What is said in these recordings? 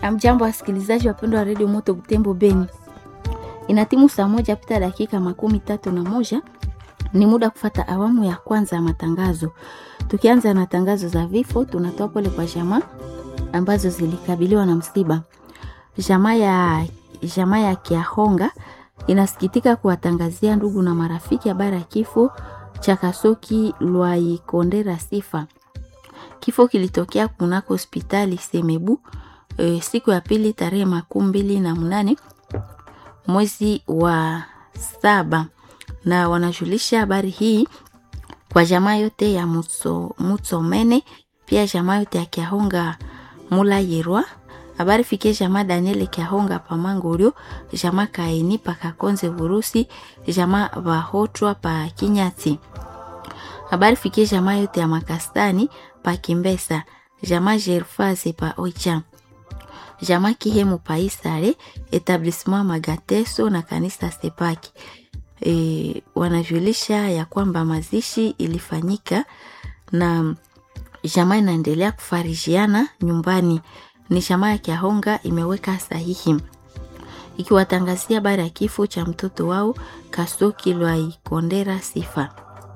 Amjambo wasikilizaji wapendwa wa redio Moto Butembo Beni, ina timu saa moja pita dakika makumi tatu na moja. Ni muda kufata awamu ya kwanza ya matangazo. Tukianza na tangazo za vifo, tunatoa pole kwa jamaa ambazo zilikabiliwa na msiba. Jamaa ya jamaa ya Kiahonga inasikitika kuwatangazia ndugu na marafiki habari ya kifo cha Kasoki Lwaikondera Sifa. Kifo kilitokea kunako hospitali Semebu e, siku ya pili tarehe makumi mbili na mnane mwezi wa saba, na wanajulisha habari hii kwa jamaa yote ya Mutso, Mutsomene pia jamaa yote ya Kiahonga Mula Yerwa habari fikie jamaa Daniel Kiahonga Pamangorio jamaa Kaini Pakakonze Vurusi jamaa Vahotwa pa Kinyati habari fikie jamaa yote ya Makastani pa Kimbesa jamaa Jerfaze pa Oicha jamaa Kihemu pa Isare etablissement Magateso na kanisa Sepaki. E, wanajulisha ya kwamba mazishi ilifanyika na jamaa inaendelea kufarijiana nyumbani. Ni jamaa ya Kiahonga imeweka sahihi ikiwatangazia habari ya kifo cha mtoto wao Kasoki Lwaikondera Sifa.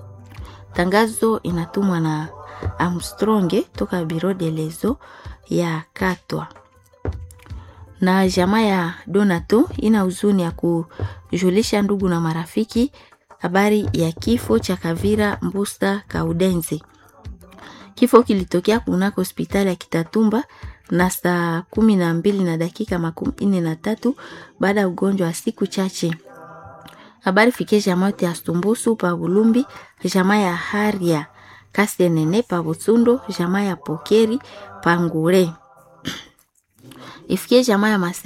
Tangazo inatumwa na Armstronge toka Biro de Lezo ya Katwa na jamaa ya Donato ina huzuni ya kujulisha ndugu na marafiki habari ya kifo cha Kavira Mbusta Kaudenzi. Kifo kilitokea kunako hospitali ya Kitatumba na saa kumi na mbili na dakika makumi nne na tatu baada ya ugonjwa wa siku chache. Habari fikie jamaa yote ya Stumbusu pa Bulumbi, jamaa ya Haria Kasenene pa Butsundo, jamaa ya Pokeri pa Ngure ifikie jamaa ya